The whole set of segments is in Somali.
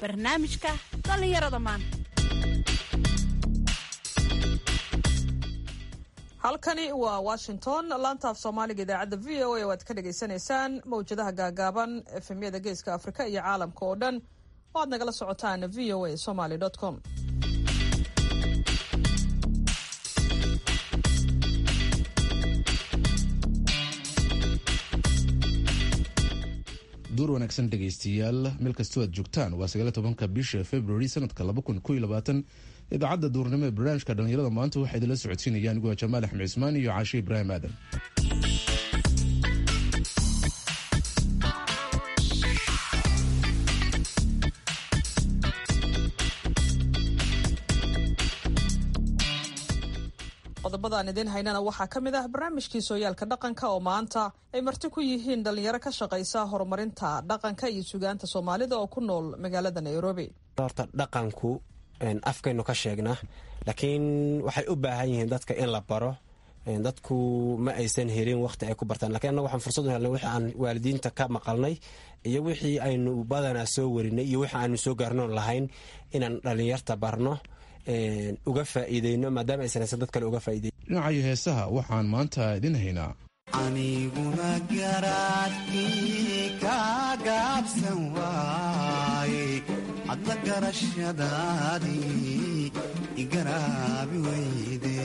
barnaamijka dhallinyarada maanta halkani waa washington laanta af soomaaliga idaacadda v o a oo aad ka dhagaysanaysaan mawjadaha gaagaaban efemyada geeska afrika iyo caalamka oo dhan oo aad nagala socotaan v o a somaly com duur wanaagsan dhegaystayaal meel kastoo aad joogtaan waa sagaal tobanka bisha february sanadka laba kun koiyo labaatan idaacadda duurnimo ee barnaamijka dhallinyarada maanta waxaa idinla socodsiinaya anigoo jamaal axmed cismaan iyo caashe ibraahim aadan qodobada aan idiin haynana waxaa ka mid ah barnaamijkii sooyaalka dhaqanka oo maanta ay marti ku yihiin dhallinyaro ka shaqaysa horumarinta dhaqanka iyo sugaanta soomaalida oo ku nool magaalada nairobi horta dhaqanku afkaynu ka sheegnaa laakiin waxay u baahan yihiin dadka in la baro dadku ma aysan helin waqti ay ku bartaan lakiin annaga waxaan fursad u helnay wixii aan waalidiinta ka maqalnay iyo wixii aynu badanaa soo warinay iyo wixii aanu soo gaarnoon lahayn inaan dhallinyarta barno uga faa'iideyno maadaama aysan haysan dad kale uga faa'iideyn dhinacayo heesaha waxaan maanta idin haynaa aniguna garaadkii ka gaabsan waaye hadla garashadaadii igaraabi weyde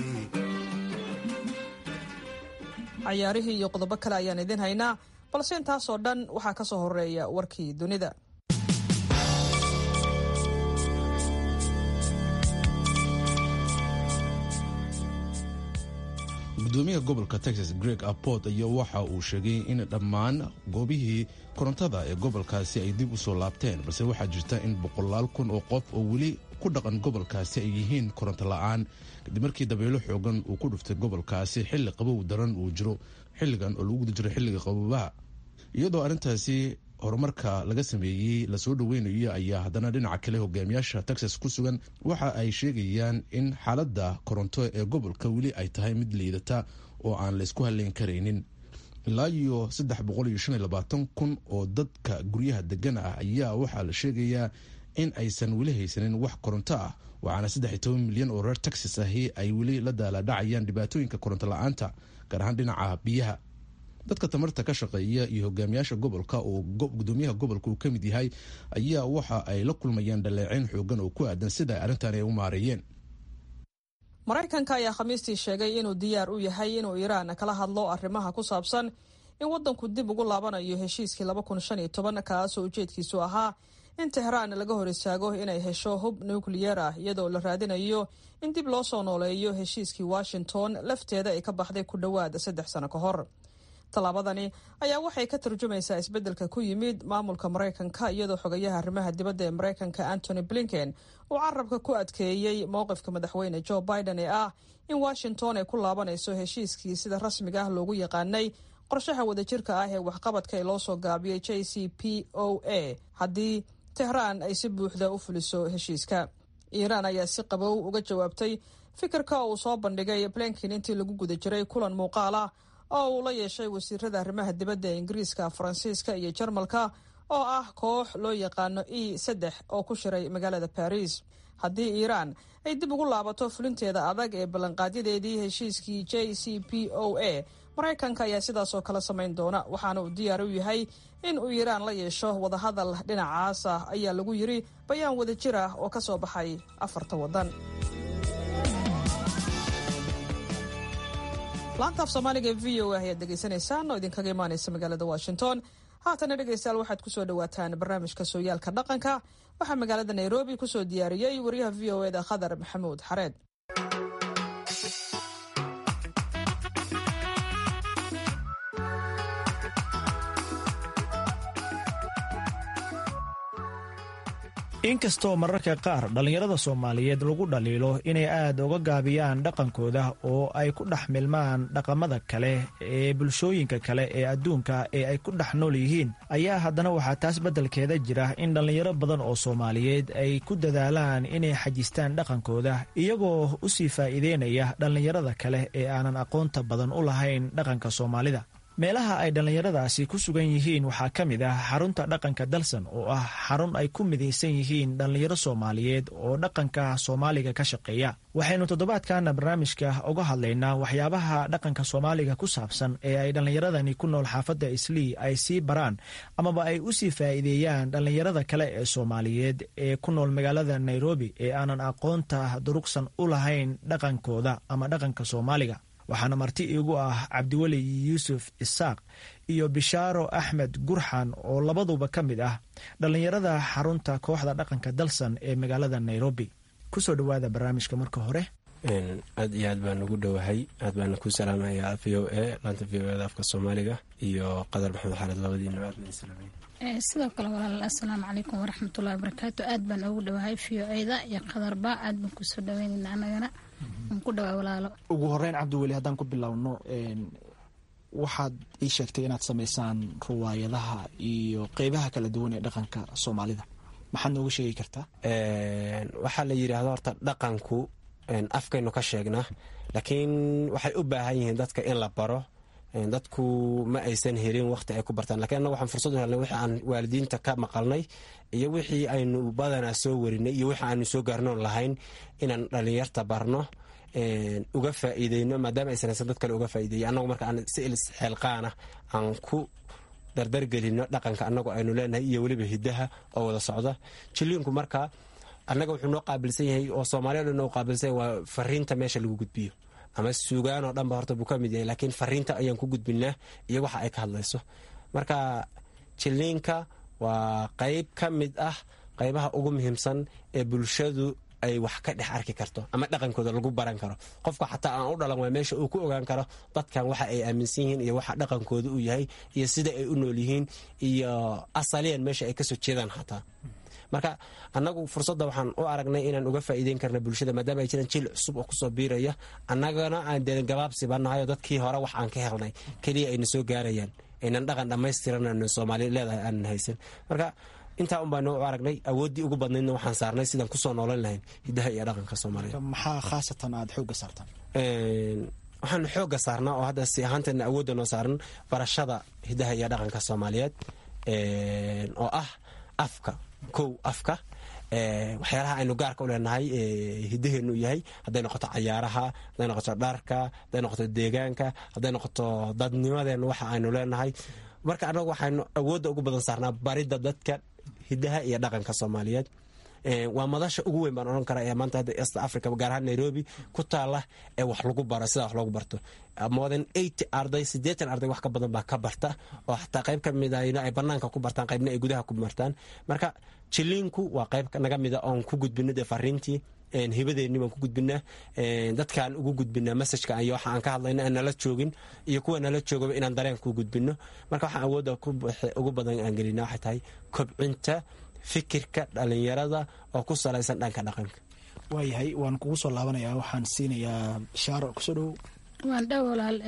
cayaarihii iyo qodobo kale ayaan idiin haynaa balse intaasoo dhan waxaa ka soo horeeya warkii dunida gudoomiyaha gobolka texas greg aport ayaa waxa uu sheegay in dhammaan goobihii korontada ee gobolkaasi ay dib u soo laabteen balse waxaa jirta in boqolaal kun oo qof oo weli ku dhaqan gobolkaasi ay yihiin koronto la-aan kadib markii dabeelo xoogan uu ku dhuftay gobolkaasi xilli qabow daran uu jiro xilligan oo lagu guda jiro xilliga qabobaha iyadoo arrintaasi horumarka laga sameeyey lasoo dhoweynayo ayaa haddana dhinaca kale hogaamiyaasha texas ku sugan waxa ay sheegayaan in xaaladda koronto ee gobolka weli ay tahay mid liidata oo aan laysku haleyn karaynin ilaa iyo saddex boqol iyo shan iyo labaatan kun oo dadka guryaha degan ah ayaa waxaa la sheegayaa in aysan weli haysanin wax koronto ah waxaana saddex iyo toban milyan oo reer texas ahi ay weli la daalaadhacayaan dhibaatooyinka koronto la-aanta gaar ahaan dhinaca biyaha dadka tamarta ka shaqeeya iyo hogaamiyaasha gobolka oo gudoomiyaha gobolka uu ka mid yahay ayaa waxa ay la kulmayaan dhaleeceyn xoogan oo ku aadan sida arrintan ay u maareeyeen maraykanka ayaa khamiistii sheegay inuu diyaar u yahay inuu iiraan kala hadlo arrimaha ku saabsan in waddanku dib ugu laabanayo heshiiskii kaasoo ujeedkiisu ahaa in tehraan laga hor istaago inay hesho hub nukliyeer ah iyadoo la raadinayo in dib loo soo nooleeyo heshiiskii washington lafteeda ay ka baxday ku dhowaad saddex sano ka hor tallaabadani ayaa waxay ka tarjumaysaa isbeddelka ku yimid maamulka maraykanka iyadoo xogayaha arrimaha dibadda ee maraykanka antony blinken uu carabka ku adkeeyey mowqifka madaxweyne joe biden ee ah in washington ay ku laabanayso heshiiskii sida rasmiga ah loogu yaqaanay qorshaha wadajirka ah ee waxqabadka ee loo soo gaabiyey j c p o a haddii tehraan ay si buuxda u fuliso heshiiska iiraan ayaa si qabow uga jawaabtay fikirka uu soo bandhigay blinken intii lagu guda jiray kulan muuqaal ah oo uu la yeeshay wasiirada arrimaha dibadda ee ingiriiska faransiiska iyo jarmalka oo ah koox loo yaqaano e saddex oo ku shiray magaalada baris haddii iiraan ay dib ugu laabato fulinteeda adag ee ballanqaadyadeedii heshiiskii j c p o a maraykanka ayaa sidaasoo kale samayn doona waxaana uu diyaar u yahay in uu iiraan la yeesho wadahadal dhinacaas ah ayaa lagu yiri bayaan wadajir ah oo ka soo baxay afarta waddan laanta af soomaaliga ee v o a ayaad degeysanaysaan oo idinkaga imaanaysa magaalada washington haatana dhegeystayaal waxaad kusoo dhawaataan barnaamijka sooyaalka dhaqanka waxaa magaalada nairobi kusoo diyaariyey wariyaha v o eda khadar maxamuud xareed inkastoo mararka qaar dhallinyarada soomaaliyeed lagu dhaliilo inay aad uga gaabiyaan dhaqankooda oo ay ku dhex milmaan dhaqamada kale ee bulshooyinka kale ee adduunka ee ay ku dhex nool yihiin ayaa haddana waxaa taas beddelkeeda jira in dhallinyaro badan oo soomaaliyeed ay ku dadaalaan inay xajistaan dhaqankooda iyagoo u sii faa'iideynaya dhallinyarada kale ee aanan aqoonta badan u lahayn dhaqanka soomaalida meelaha ay dhallinyaradaasi ku sugan yihiin waxaa ka mid ah xarunta dhaqanka dalsan oo ah xarun ay ku midaysan yihiin dhallinyaro soomaaliyeed oo dhaqanka soomaaliga ka shaqeeya waxaynu toddobaadkana barnaamijka uga hadlaynaa waxyaabaha dhaqanka soomaaliga ku saabsan ee ay dhallinyaradani ku nool xaafadda islii ay sii baraan amaba ay u sii faa'iideeyaan dhallinyarada kale ee soomaaliyeed ee ku nool magaalada nairobi ee aanan aqoonta durugsan u lahayn dhaqankooda ama dhaqanka soomaaliga waxaana marti iigu ah cabdiweli yuusuf isaaq iyo bishaaro axmed gurxan oo labaduba ka mid ah dhallinyarada xarunta kooxda dhaqanka dalsan ee magaalada nairobi kusoo dhowaada barnaamijka marka hore aad iyo aad baan ugu dhowahay aad baana ku salaamayaa v o a laanta v o eda afka soomaaliga iyo qadar maxamed xaalid labadiina aad baan salaamay sidoo kale walaal assalaamu calaykum waraxmatullahi wabarakaatu aad baan ugu dhowahay v o eda iyo qadarba aad baan kusoo dhaweynayna anagana waan ku dhawaa walaalo ugu horeyn cabdiweli haddaan ku bilowno waxaad ii sheegtay inaad samaysaan ruwaayadaha iyo qeybaha kala duwan ee dhaqanka soomaalida maxaad nooga sheegi kartaa waxaa la yidhaahdo horta dhaqanku afkaynu ka sheegnaa laakiin waxay u baahan yihiin dadka in la baro dadku ma aysan helin waqti ay ku bartaan lakiin annaga waxaan fursad u helnay wixii aan waalidiinta ka maqalnay iyo wixii aynu badanaa soo warinay iyo wixii aanu soo gaarnoon lahayn inaan dhallinyarta barno uga faa'iideyno maadaama aysan haysan dad kale uga faa'iideeya annagu marka aan si ilis xeelqaana aan ku dardargelino dhaqanka annagu aynu leenahay iyo weliba hiddaha oo wada socda jiliinku marka annaga wuxuu noo qaabilsan yahay oo soomaaliya dhan noo qaabilsan yahay waa fariinta meesha lagu gudbiyo ama suugaan oo dhanba horta buu ka mid yahay laakiin fariinta ayaan ku gudbinaa iyo waxa ay ka hadlayso marka jiliinka waa qayb ka mid ah qaybaha ugu muhiimsan ee bulshadu ay wax ka dhex arki karto ama dhaqankooda lagu baran karo qofka xataa aan u dhalan waa meesha uu ku ogaan karo dadkan waxa ay aaminsan yihiin iyo waxa dhaqankooda uu yahay iyo sida ay u nool yihiin iyo asaliyan meesha ay kasoo jeedaan xataa marka annagu fursadda waxaan u aragnay inaan uga faa'iideyn karna bulshada maadaama ay jiraan jil cusub oo kusoo biiraya annagana aan dee gabaabsiba nahayo dadkii hore wax aan ka helnay keliya ayna soo gaarayaan aynan dhaqan dhammaystiran soomaali leedahay aanan haysan marka intaa un baanu u aragnay awooddii ugu badnaydna waxaan saarnay sidaan kusoo noolan lahayn hiddaha iyo dhaqanka soomaaliya maxaa khaasatan aada xoogga saartaan waxaanu xoogga saarnaa oo hadda si ahaanteedna awoodda noo saaran barashada hiddaha iyo dhaqanka soomaaliyeed oo ah afka kow afka waxyaalaha aynu gaarka u leenahay hidaheenu yahay hadday noqoto cayaaraha hadday noqoto dharka hadday noqoto deegaanka hadday noqoto dadnimadeena waxa aynu leenahay marka annagu waxaynu awoodda ugu badan saarnaa baridda dadka hidaha iyo dhaqanka soomaaliyeed waa madasha ugu weyn baan odhan kara ee maanta hadda east africa gaar ahaan nairobi ku taala ee wax lagu baro sidaa wax loogu barto moden eighty arday siddeetan arday wax ka badan baa ka barta oo xataa qayb ka mida ay banaanka ku bartaan qaybna ay gudaha ku martaan marka jiliinku waa qayb naga mida oon ku gudbino dee fariintii hibadeeni baan ku gudbinaa dadkaan ugu gudbinaa masajka iyo waxa aan ka hadlayna aan nala joogin iyo kuwa nala joogaba inaan dareen ku gudbino marka waxaan awoodda ugu badan aan gelina waxay tahay kobcinta fikirka dhalinyarada oo ku salaysan dhanka dhaqanka waayahay waan kugu soo laabanayaa waxaan siinayaa bishaaro kusoo dhowow waan dhow walaal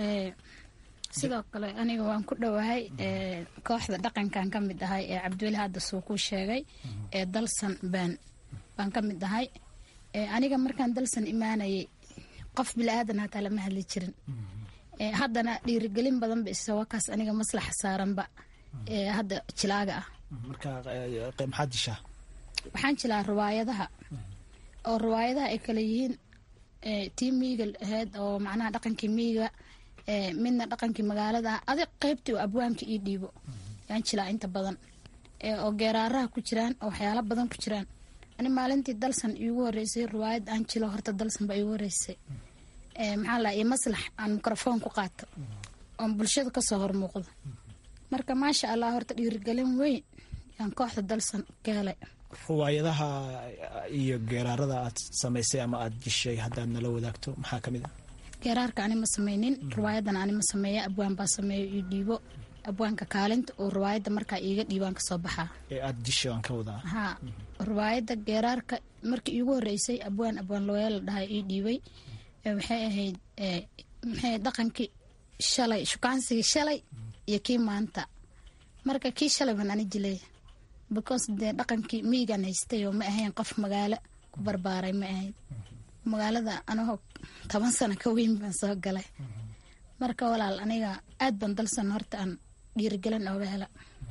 sidoo kale aniga waan ku dhowahay kooxda dhaqankan ka mid ahay ee cabdiweli hadda suu ku sheegay ee dalsan baan baan ka mid ahay aniga markaan dalsan imaanayay qof bilaadan hataa lama hadli jirin haddana dhiirigelin badanba isawakaas aniga maslaxa saaranba hadda jilaaga ah marka maxaad dishaa waxaan jilaa riwaayadaha oo riwaayadaha ay kale yihiin tii miiga ahayd oo macnaha dhaqankii miiga midna dhaqankii magaalada ah adig qaybtii oo abwaanka ii dhiibo yaan jilaa inta badan oo geeraaraha ku jiraan oo waxyaalo badan ku jiraan ani maalintii dalsan iigu horeysay riwaayad aan jilo horta dalsan baa iigu horeysay maxaa la iyo maslax aan mikrofoon ku qaato oon bulshada kasoo hormuuqdo marka maasha allah horta dhiirigelin weyn yaan kooxda dalsan ka helay riwaayadaha iyo geeraarada aad samaysay ama aada jishay haddaad nala wadaagto maxaa ka mid a geeraarka ani ma sameynin riwaayadan ani ma sameeya abwaan baa sameeyo io dhiibo abwaanka kaalinta oo riwaayadda markaa iiga dhiibaan kasoo baxaa ee aada jishay aan ka wadaa haa riwaayadda geeraarka markii iigu horeysay abwaan abwaan looya la dhahay ii dhiibay waxay ahayd maxay dhaqankii shalay shukaansigii shalay iyo kii maanta marka kii shalay baan ani jilay because dee dhaqankii miigaan haystay oo ma ahayn qof magaalo ku barbaaray ma ahayn magaalada anagoo toban sano ka weyn baan soo galay marka walaal aniga aad ban dalsan horta aan dhiirigelin ooga hela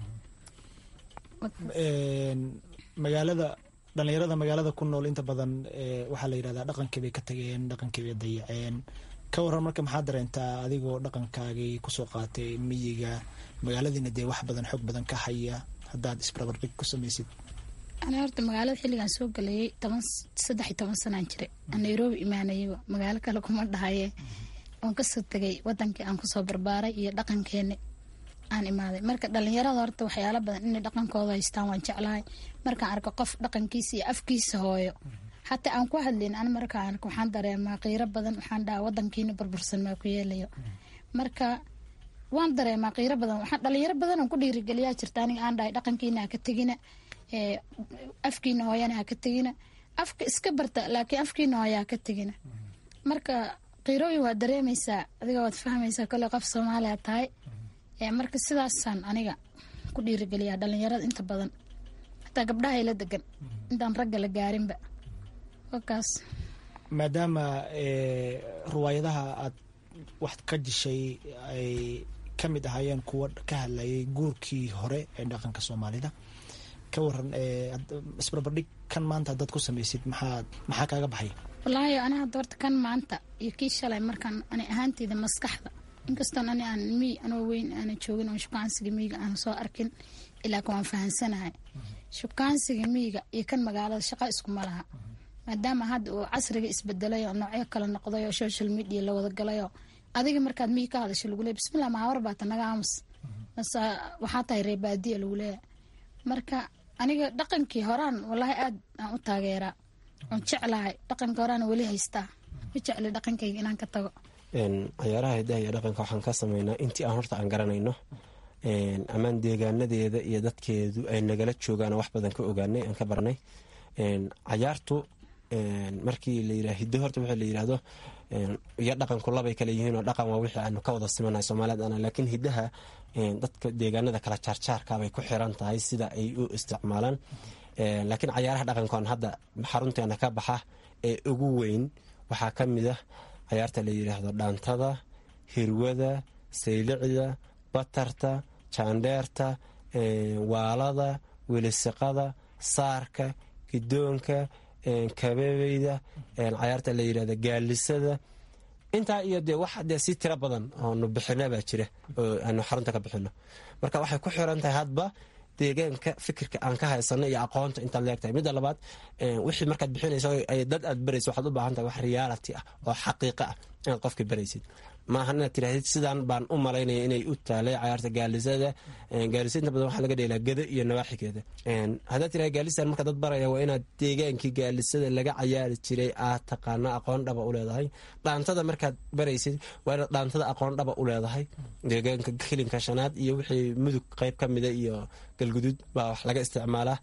magaalada dhalinyarada magaalada ku nool inta badan waxaa la yidhahdaa dhaqankii bay ka tageen dhaqankii bay dayaceen ka waran marka maxaa dareentaa adigoo dhaqankaagii kusoo qaatay miyiga magaaladiina dee wax badan xoog badan ka haya haddaad isbarbardhig ku samaysid ani horta magaalada xilligaan soo galayay toban saddex iyo toban sanaan jiray aan nairobi imaanayaba magaalo kale kuma dhahaye oon kasoo tegay wadankii aan kusoo barbaaray iyo dhaqankeeni aan imaaday marka dhalinyarada horta waxyaala badan inay dhaqankooda haystaan waan jeclahay markaan arko qof dhaqankiisa iyo afkiisa hooyo xataa aan ku hadlayn an markaan arko waxaan dareemaa qiiro badan waxaan dhahaa wadankiina burbursan maa ku yeelayo marka waan dareemaa qiiro badan waxaan dhalinyaro badan aan ku dhiirigeliyaa jirta aniga aan dhahay dhaqankiina ha ka tegina afkiina hooyana ha ka tegina afka iska barta laakiin afkiina hooya ha ka tegina marka qiirooyin waad dareemaysaa adiga waad fahmaysaa kole qof soomaaliya tahay marka sidaasaan aniga ku dhiirigeliyaa dhalinyarada inta badan hataa gabdhaha ila degan intaan ragga la gaarinba wakaas maadaama ruwaayadaha aad wax ka dishay ay ka mid ahaayeen kuwa ka hadlayay guurkii hore ee dhaqanka soomaalida ka waran isbarbardhig kan maanta haddaad ku samaysid maxaa maxaa kaaga baxay wallaahi ani hadda horta kan maanta iyo kii shalay markaan ani ahaanteyda maskaxda inkastoon ani aan miy anoo weyn aana joogin oo shukaansiga miyiga aana soo arkin ilaakin waan fahansanahay shukaansiga miyiga iyo kan magaalada shaqa iskuma laha maadaama hadda uu casriga isbedelayo noocyo kala noqdayo social media la wada galayo adiga markaad miyi ka hadasho lagu leey bismillah maawar baata naga aamus mase waxaa tahay reebaadiya lagu leeya marka aniga dhaqankii horaan wallaahi aad aan u taageeraa oon jeclahay dhaqanka horaana weli haystaa ma jecli dhaqankayga inaan ka tago cayaaraha hidaha iyo dhaqanka waxaan ka sameynaa intii aan horta aan garanayno amaan deegaanadeeda iyo dadkeedu ay nagala joogaan wax badan ka ogaanay aan ka barnay cayaartu markii la yira hiddo horta waxa la yirahdo iyo dhaqanku labay kale yihiin oo dhaqan waa wixii aanu ka wada simanahay soomaaliyad ana laakiin hiddaha dadka deegaanada kala jaarjaarkabay ku xiran tahay sida ay u isticmaalaan laakiin cayaaraha dhaqankoon hadda xarunteena ka baxa ee ugu weyn waxaa ka mid ah cayaarta la yidhaahdo dhaantada hirwada saylicda batarta jaandheerta waalada welisiqada saarka gidoonka kabebeyda cayaarta la yidhahdo gaalisada intaa iyo dee wax dee si tiro badan oonu bixina baa jira oo aanu xarunta ka bixino marka waxay ku xiran tahay hadba deegaanka fikirka aan ka haysano iyo aqoonta intaad leegtahay midda labaad wixii markaad bixinayso dad aad barayso waxaad u baahan tahay wax reality ah oo xaqiiqa ah inaad qofka baraysid maaha inaad tirahdid sidaan baan u malaynaya inay u taalay cayaarta gaalisada gaalisa inta badan waxaa laga dheelaa gado iyo nawaaxigeeda haddaad tiraha gaalistan marka dad baraya waa inaad deegaankii gaalisada laga cayaari jiray aad taqaana aqoon dhaba u leedahay dhaantada markaad baraysid waa inaad dhaantada aqoon dhaba u leedahay deegaanka kilinka shanaad iyo wixii mudug qeyb ka mida iyo galguduud baa wax laga isticmaalaa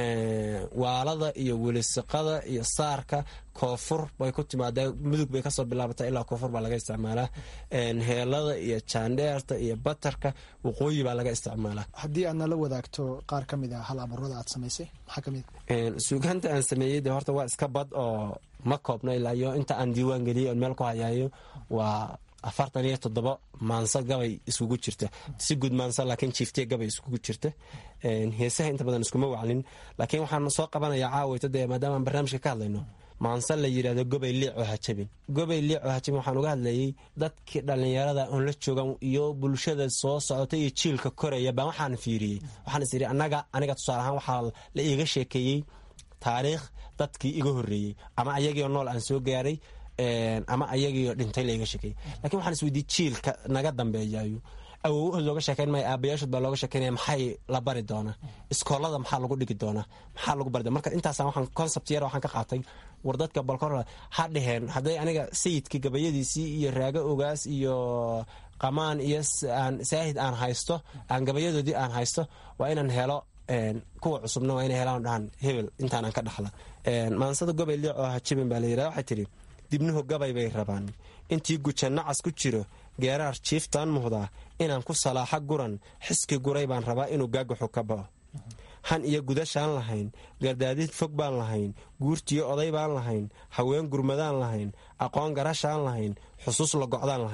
waalada iyo welisiqada iyo saarka koonfur bay ku timaadaa mudug bay kasoo bilaabataa ilaa koonfur baa laga isticmaalaa heelada iyo jaandheerta iyo batarka waqooyi baa laga isticmaalaa haddii aad nala wadaagto qaar ka mid a hal abuurada aad samaysay maxaa kamid suugaanta aan sameeyey de horta waa iska bad oo ma koobna ilaa iyo inta aan diiwaan geliyay oon meel ku hayaayo waa afartan iyo toddoba maanso gabay iskugu jirta si guud maanso laakiin jiiftiya gabay iskugu jirta heesaha inta badan iskuma waclin laakiin waxaan soo qabanayaa caawayto dee maadaama aan barnaamijka ka hadlayno maanse la yidhahdo gobay liico hajabin gobay liico hajabin waxaan uga hadlayay dadkii dhallinyarada oon la joogan iyo bulshada soo socota iyo jiilka koraya baan waxaan fiiriyey waxaan is idhi annaga aniga tusaale ahaan waxaa la iiga sheekeeyey taariikh dadkii iga horreeyey ama ayagiioo nool aan soo gaaray ama ayagiioo dhintay laiga sheekeeyey lakin waxaan isweydiiyey jiilka naga dambeeyayo awowahood looga sheekeyn maya aabayaashood baa looga sheekeynaya maxay la bari doonaa iskoolada maxaa lagu dhigi doonaa maxaa lagu bari doona marka intaasa waxaan concept yar waxaan ka qaatay war dadka balkor ha dheheen hadday aniga sayidkii gabayadiisii iyo raago ogaas iyo qamaan iyo saahid aan haysto aan gabayadoodii aan haysto waa inaan helo kuwa cusubna waa inay helaan dhahan hebel intaanaan ka dhaxla maansada gobay liic oo hajibin baa la yirahda waxay tidhi dibnuhu gabay bay rabaan intii guja nacas ku jiro geeraar jiiftaan muhdaa inaan ku salaaxa guran xiski guray baan rabaa inuu gaagaxu ka bao han iyo gudashaan lahayn gardaadid fog baan lahayn guurtiyo oday baan lahayn haween gurmadaan lahayn aqoon garashaan lahayn xusuus la gocdaan lahayn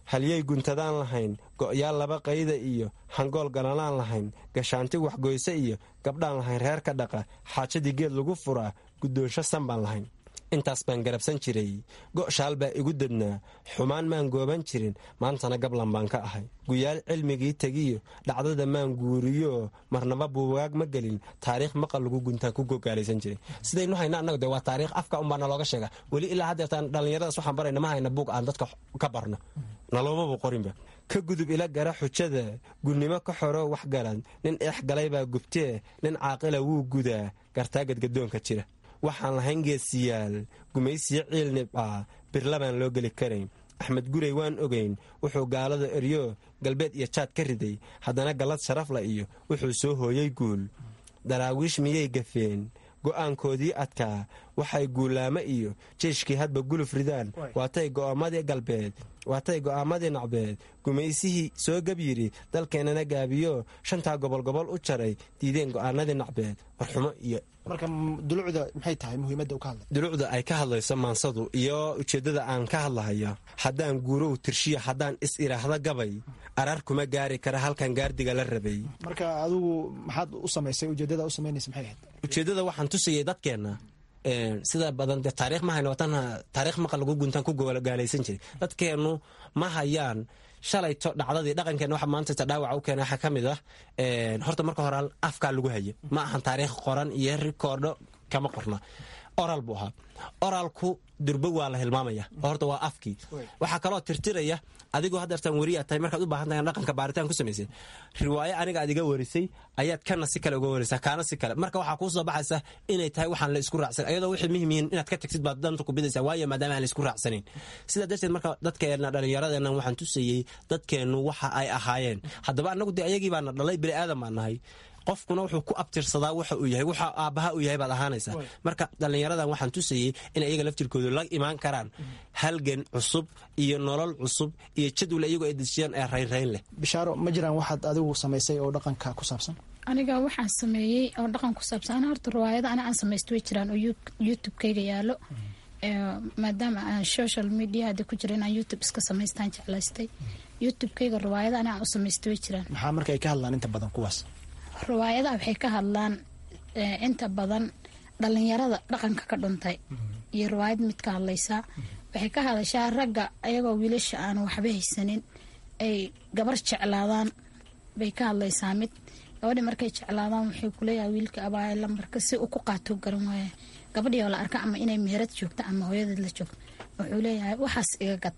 halyay guntadaan lahayn go'yaal laba qayda iyo hangool galanaan lahayn gashaanti waxgoyse iyo gabdhaan lahayn reer ka dhaqa xaajadii geed lagu furaa guddoonsho san baan lahayn intaas baan garabsan jiray go'shaal baa igu dadnaa xumaan maan gooban jirin maantana gablan baan ka ahay guyaal cilmigii tegiyo dhacdada maan guuriyo marnaba buugaag ma gelin taariikh maqal lagu guntaan ku gogaalaysan jiray sidaynu hayna annagu de waa taariikh afka unbaa nalooga sheega weli ilaa haddeertaan dhallinyaradaas waxaan barayna ma hayna buug aan dadka ka barno naloomaba qorinba ka gudub ila gara xujada gunnimo ka xoro wax galan nin eex galay baa gubtee nin caaqila wuu gudaa gartaa gadgadoonka jira waxaan lahayn geesiyaal gumaysiyo ciil nibcaa birlabaan loo geli karayn axmed gurey waan ogayn wuxuu gaalada eryo galbeed iyo jaad ka riday haddana gallad sharafla iyo wuxuu soo hooyay guul daraawiish miyay gafeen go'aankoodii adkaa waxay guulaamo iyo jeeshkii hadba guluf ridaan waatay go'aamadii galbeed waatay go'aamadii nacbeed gumaysihii soo gab yidhi dalkeennana gaabiyo shantaa gobol gobol u jaray diideen go'aanadii nacbeed warxumo iyo marka dulucda maxay tahay muhiimadda u ka hadlay dulucda ay ka hadlayso maansadu iyo ujeeddada aan ka hadlahayo haddaan guurow tirshiyo haddaan is iraahdo gabay arar kuma gaari kara halkan gaardiga la rabay marka adigu maxaad u samaysay ujeeddada u samaynaysa maxay ahayd ujeeddada waxaan tusayay dadkeenna sida badan de taariikh ma hayno watan taariikh maqal lagu guntaan ku gaalaysan jiray dadkeennu ma hayaan shalayto dhacdadii dhaqankeenna waxa maanta dhaawaca u keena waxaa ka mid ah horta marka hore afkaa lagu hayo ma ahan taariikh qoran iyo rikoordho kama qorna oral buu ahaa oralku durbo waa la hilmaamaya horta waa afkii waxaa kaloo tirtiraya adigoo haddeertaan weriyaa tahay markaad u baahan tahay dhaqanka baaritaan ku samaysay riwaayo aniga aad iga warisay ayaad kana si kale uga waraysaa kaana si kale marka waxaa kuu soo baxaysa inay tahay waxaan la isku raacsan ayadoo wixii muhim yihiin inaad ka tagtid baad danta ku bidaysaa waayo maadaama aan la isku raacsanayn sidaa darteed marka dadkeenna dhallinyaradeenna waxaan tusayey dadkeennu waxa ay ahaayeen haddaba annagu dee ayagii baana dhalay bini aadan baan nahay qofkuna wuxuu ku abtirsadaa waxa uu yahay waxa aabbaha uu yahay baad ahaanaysaa marka dhallinyaradan waxaan tusayey in iyaga laftirkoodu la imaan karaan halgan cusub iyo nolol cusub iyo jadwal iyagoo ay dejiyaan ee raynrayn leh bishaaro ma jiraan waxaad adigu samaysay oo dhaqanka ku saabsan aniga waxaan sameeyey oo dhaqan ku saabsan ana horta riwaayada ana aan samaysta way jiraan oo youtube-kayga yaalo maadaama aan social media hadda ku jira inaan youtube iska samaystaan jeclaystay youtube-kayga riwaayada ana aan u samaysta way jiraan maxaa marka ay ka hadlaan inta badan kuwaas riwaayadaha waxay ka hadlaan inta badan dhalinyarada dhaqanka ka dhuntay iyo riwaayad mid ka hadlaysaa waxay ka hadashaa ragga ayagoo wiilasha aan waxba haysanin ay gabar jeclaadaan bay ka hadlaysaa mid gabadhi markay jeclaadaan wuxuu kuleeyahay wiilka abaaya lambarka si uu ku qaato garan waaya gabadhii oo la arka ama inay meherad joogto ama hooyadeed la joogto wuxuu leeyahay waxaas iga gad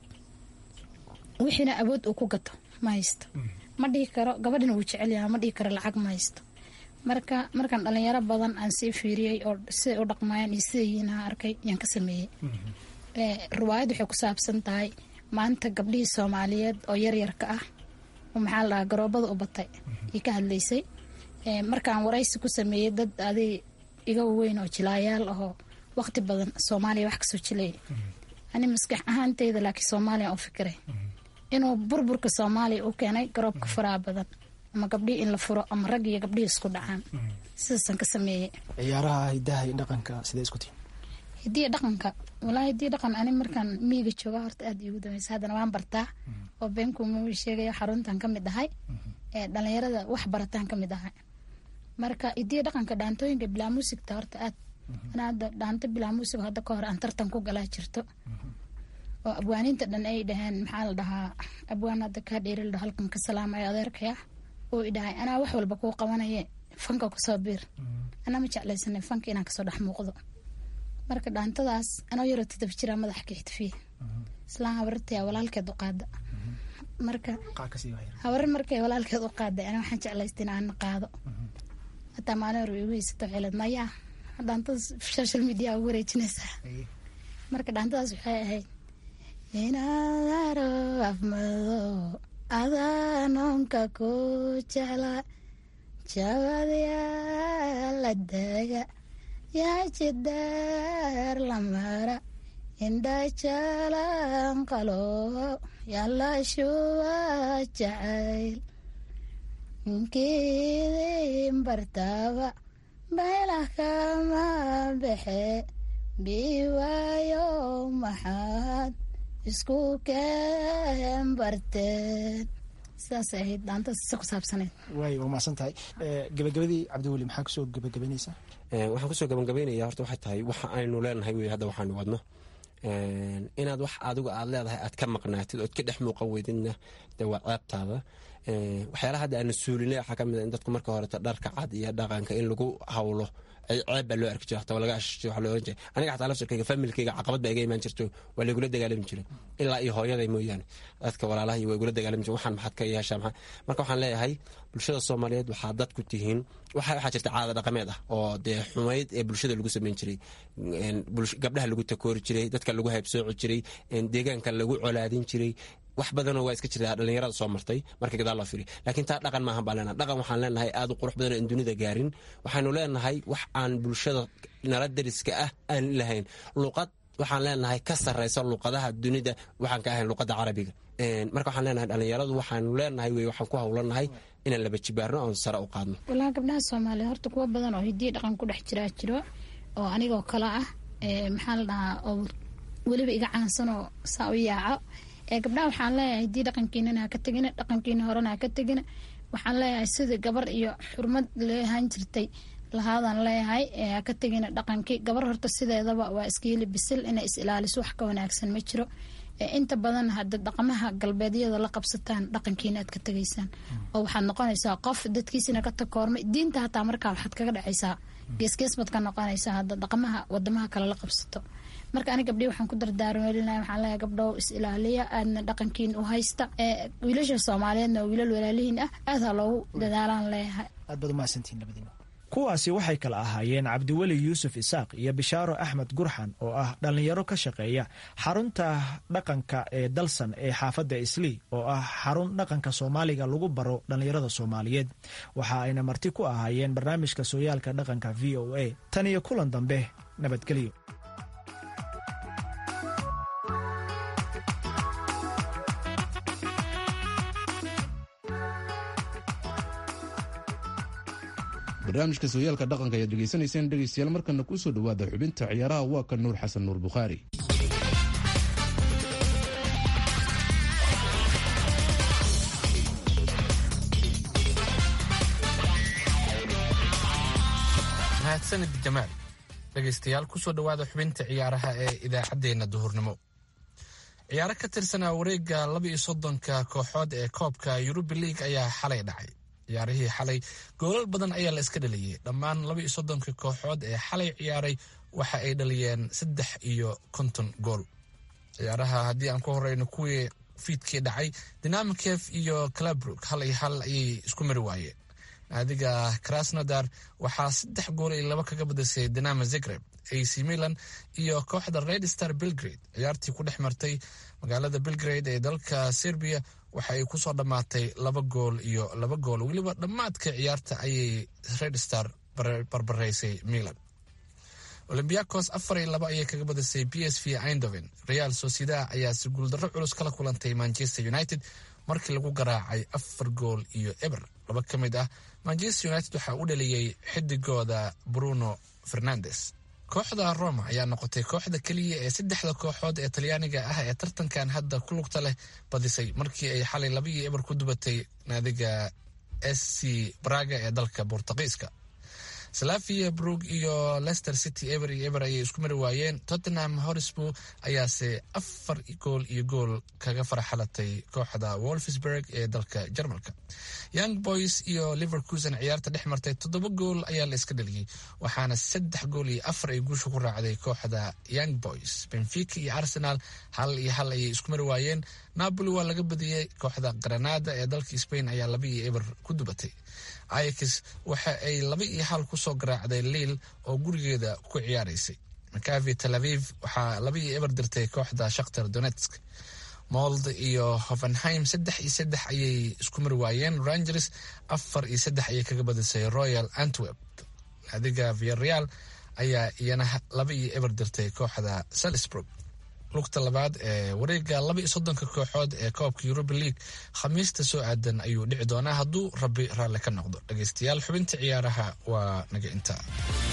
wixiina awood uu ku gato ma haysto ma dhihi karo gabadhina wuu jecelyaha ma dhihi karo lacag ma haysto marka markaan dhalinyaro badan aan sii fiiriyey oo siday u dhaqmayaan iyo siday yihiin aan arkay yaan ka sameeyey riwaayad waxay ku saabsan tahay maanta gabdhihii soomaaliyeed oo yaryarka ah oo maxaa la dhahaa garoobada u batay iyo ka hadlaysay markaan waraysi ku sameeyey dad adig iga weyn oo jilaayaal ahoo waqti badan soomaaliya wax kasoo jilaya ani maskax ahaanteyda laakiin soomaaliya u fikiray inuu burburka soomaaliya u keenay garoobka faraha badan ama gabdhihii in la furo ama rag iyo gabdhihii isku dhacaan sidaasaan ka sameeyey ciyaaraha hidaha iyo dhaqanka sidee isku tihin hidiya dhaqanka walaa hidiya dhaqan ani markaan miyiga jooga horta aada iigu dameysa haddana waan bartaa oo beenkuuma sheegaya xaruntan ka mid ahay ee dhalinyarada wax barataan ka mid ahay marka hidiya dhaqanka dhaantooyinka bilaa muusigta horta aad ana hadda dhaanto bilaa muusig hadda ka hor aan tartan ku galaa jirto oo abwaaniinta dhan ay dhaheen maxaa la dhahaa abwaan hadda kaa dheeri la dhaho halkan ka salaamaya adeerkaya oo idhahay anaa wax walba kuu qabanaye fanka kusoo biir anaa ma jeclaysanay fanka inaan kasoo dhex muuqdo marka dhaantadaas anoo yaroo toddoba jiraa madaxa ka xidfiye islaan habarartaya walaalkeed u qaada marka habarar markay walaalkeed u qaaday anaa waxaan jeclaystay in aan qaado hataa maalin hore igu haysato xilad maya dhaantadaas social media ugu wareejinaysaa marka dhaantadaas waxay ahayd inaadaro afmado adaanoonka ku jecla jabadyaa daga yaa jidaar lamara indhajalan qalo yala shuba jacayl nkidin bartaba baylah kama bexe biwaayo maxaad isku keen barteen sidaasay ahayd daantas si ku saabsaneyd waay waa mahadsan tahay gabagabadii cabdiweli maxaa kusoo gabagabaynaysaa waxaan kusoo gabagabaynaya horta waxay tahay waxa aynu leenahay wey hadda waxaanu wadno inaad wax adigu aad leedahay aad ka maqnaatid ood ka dhex muuqan weydidna de waa ceebtaada waxyaalaha hadda aanu suulinay waxaa ka mid a in dadku marka horeto dharka cad iyo dhaqanka in lagu hawlo ceeb baa loo arki jira hataa waa laga ashij waa loo oran jiray aniga xataa lafsirkayga familkayga caqabad baa iga imaan jirto waa laigula dagaalami jiray ilaa iyo hooyaday mooyaane dadka walaalaha iyo waa igula dagaalami jiray waxaan maxaad ka yeeshaa maxaa marka waxaan leeyahay bulshada soomaaliyeed waxaa dad ku tihiin waxaa jirta caada dhaqameed ah oo dee xumayd ee bulshada lagu samayn jiray gabdhaha lagu takoori jiray dadka lagu haybsooci jiray deegaanka lagu colaadin jiray wax badanoo waa iska jirtaa dhallinyarada soo martay marka gadaal loo firiyo laakiin taa dhaqan maahan baan leenahay dhaqan waxaan leenahay aad u qurux badanoo in dunida gaarin waxaanu leenahay wax aan bulshada nala dariska ah aan lahayn luqad waxaan leenahay ka sarraysa luqadaha dunida waxaan ka ahayn luqadda carabiga marka waxaan leenahay dhallinyaradu waxaanu leenahay wey waxaan ku hawlanahay inaan laba jibaarno oon sare u qaadno walahi gabdhaha soomaaliya horta kuwa badan oo hidiya dhaqan ku dhex jiraa jiro oo anigoo kale ah maxaa la dhahaa oo weliba iga caansanoo saa u yaaco gabdhaha waxaan leeyahay haddii dhaqankiinana haka tegina dhaqankiina horena haka tegina waxaan leeyahay sidii gabar iyo xurmad leehaan jirtay lahaadaan leeyahay haka tegina dhaqankii gabar horta sideedaba waa iskiili bisil inay is ilaaliso wax ka wanaagsan ma jiro inta badan hada dhaqamaha galbeedyada la qabsataan dhaqankiina aad ka tegaysaan oo waxaad noqonaysaa qof dadkiisina ka takoormay diinta hataa markaa waxaad kaga dhacaysaa geesgees baad ka noqonaysaa hadda dhaqamaha wadamaha kale la qabsato marka ani gabdhii waxaan ku dardaarmeelinahay waxaan leeyahay gabdhow is ilaaliya aadna dhaqankiin u haysta wiilasha soomaaliyeedna oo wiilal walaalihiin ah aad ha loogu dadaalaan leeyahay aad baad umahadsantihin labadiina kuwaasi waxay kala ahaayeen cabdiweli yuusuf isaaq iyo bishaaro axmed gurxan oo ah dhallinyaro ka shaqeeya xarunta dhaqanka ee dalsan ee xaafadda islii oo ah xarun dhaqanka soomaaliga lagu baro dhallinyarada soomaaliyeed waxa ayna marti ku ahaayeen barnaamijka sooyaalka dhaqanka v o a tan iyo kulan dambe nabadgelyo barnaamijka sooyaalka dhaqanka ayaad dhegaysanayseen dhegaystayaal markana kuu soo dhowaada xubinta ciyaaraha waa ka nuur xasan nuur bukhaari mahadsanid jamaal dhegaystayaal kusoo dhowaada xubinta ciyaaraha ee idaacaddeenna duhurnimo ciyaaro ka tirsanaa wareegga laba iyo soddonka kooxood ee koobka yurubi liig ayaa xalay dhacay ciyaarihii xalay goolal badan ayaa la iska dhaliyey dhammaan laba iyo soddonka kooxood ee xalay ciyaaray waxa ay dhaliyeen saddex iyo konton gool ciyaaraha haddii aan ku horeyno kuwii fiidkii dhacay dinamikef iyo clabrook hal iyo hal ayay isku mari waayeen naadiga krasnodar waxaa saddex gool iyo laba kaga badisay dinamo zagreb ac milan iyo kooxda red star belgrade ciyaartii ku dhex martay magaalada belgrade ee dalka serbiya waxa ay kusoo dhammaatay laba gool iyo laba gool weliba dhammaadka ciyaarta ayay red star barbaraysay milan olombiakos afar iyo laba ayay kaga badisay b s v eindhoven real socieda ayaase guuldarro culus kala kulantay manchester united markii lagu garaacay afar gool iyo eber laba ka mid ah manchester united waxaa u dhaliyey xidigooda bruno fernandes kooxda roma ayaa noqotay kooxda keliya ee saddexda kooxood ee talyaaniga ah ee tartankan hadda ku lugta leh badisay markii ay xalay laba iyo eber ku dubatay naadiga s c braga ee dalka bortugiiska salavia brug iyo leicester city eber iyo eber ayay isku mari waayeen tottenham horisburg ayaase afar gool iyo gool kaga farxalatay kooxda wolfsburg ee dalka jarmalka young boys iyo liverkusen ciyaarta dhex martay toddoba gool ayaa la iska dhaliyey waxaana saddex gool iyo afar ay guusha ku raacday kooxda young boys benfica iyo arsenal hal iyo hal ayay isku mari waayeen napoli waa laga badiyey kooxda granada ee dalka spain ayaa laba iyo eber ku dubatay ix waxa ay laba iyo hal kusoo garaacday liil oo gurigeeda ku ciyaaraysay makavi tel aviv waxaa laba iyo eber dirtay kooxda shakhtar donetsk mold iyo hovenheim saddex iyo saddex ayay isku mari waayeen rangers afar iyo saddex ayay kaga badisay royal antwerp naadiga viareal ayaa iyana laba iyo eber dirtay kooxda salisburg lugta labaad ee wareega laba iyo soddonka kooxood ee koobka yuruba league khamiista soo aadan ayuu dhici doonaa hadduu rabbi raalli ka noqdo dhegaystayaal xubinta ciyaaraha waa naga intaa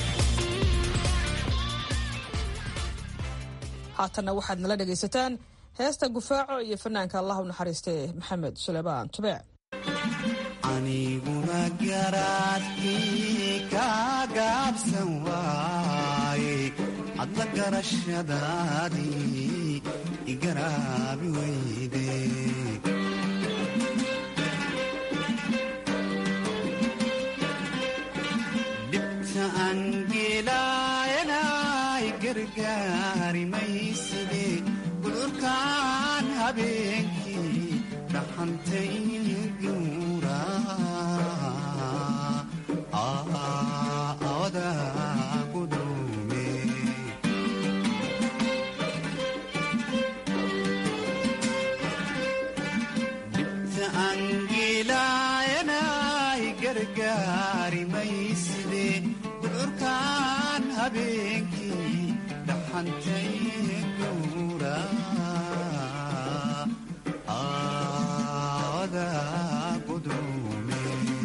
haatanna waxaad nala dhegaysataan heesta gufaaco iyo fanaanka allah u naxariistee maxamed suleymaan tubeec aniguna garaadkii ka gaabsan waaye hadla garashadaadii igaraabi weyde dhibta angeelaayanay gargaari mayside gudurkaan habeenkii dhaxantay guura awada gudume dhibta angeelaayanay gargaari mayside gudurkaan habeenkii dhaxantay guura awada gudume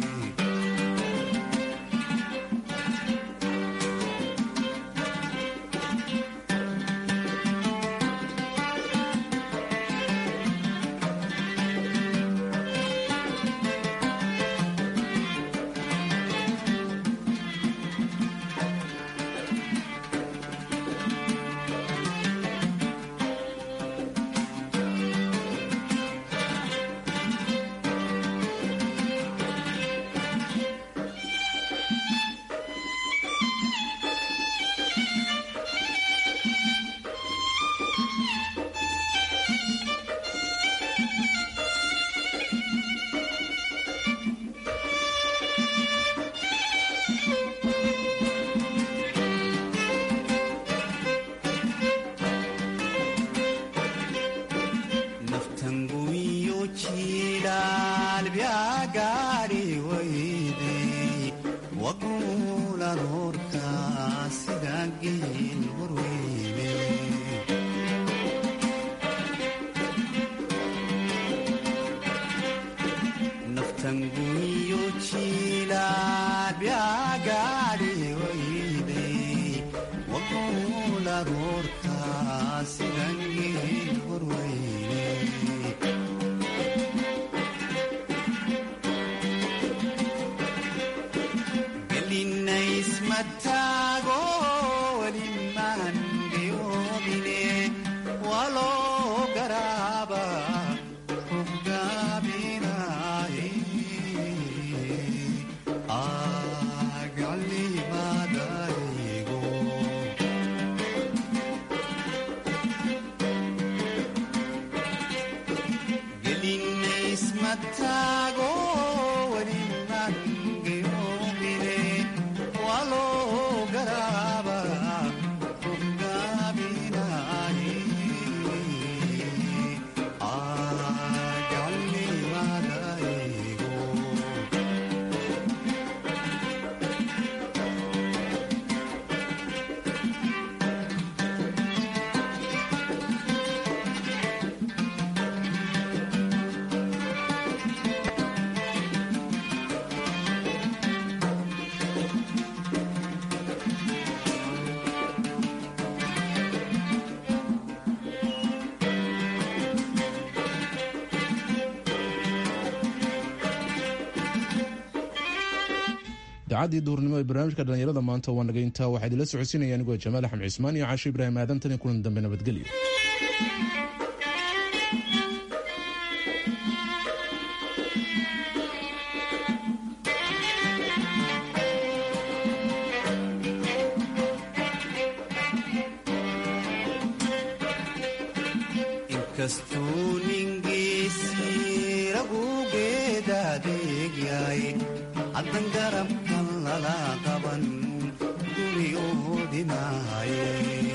naftangumiyo jiidhaal byagaadhi weyday waguulan horka sida geel horweyne naftangumiyo jiidhaal byagaadhi weyday waguulan horka sida geel horweyne gelinaysmataago welimaan geyoobine waloo garaaba hoggaabinaaye agalimadaygo gelinaysmataago welimaan geyoobine waloo garaaba hoggaabinaaye agalimadaygo idaacadii duhurnimo ee barnaamijka dhallinyarada maanta waa nagayntaa waxaa idinla socodsiinaya anigoo jamaal axmed cismaan iyo caasho ibraahim aadan tan iyo kulan dambe nabadgelyo inkastuu ningiisii ragugeeda adeegyahay haddan garabkan lala qaban guri oodinaaye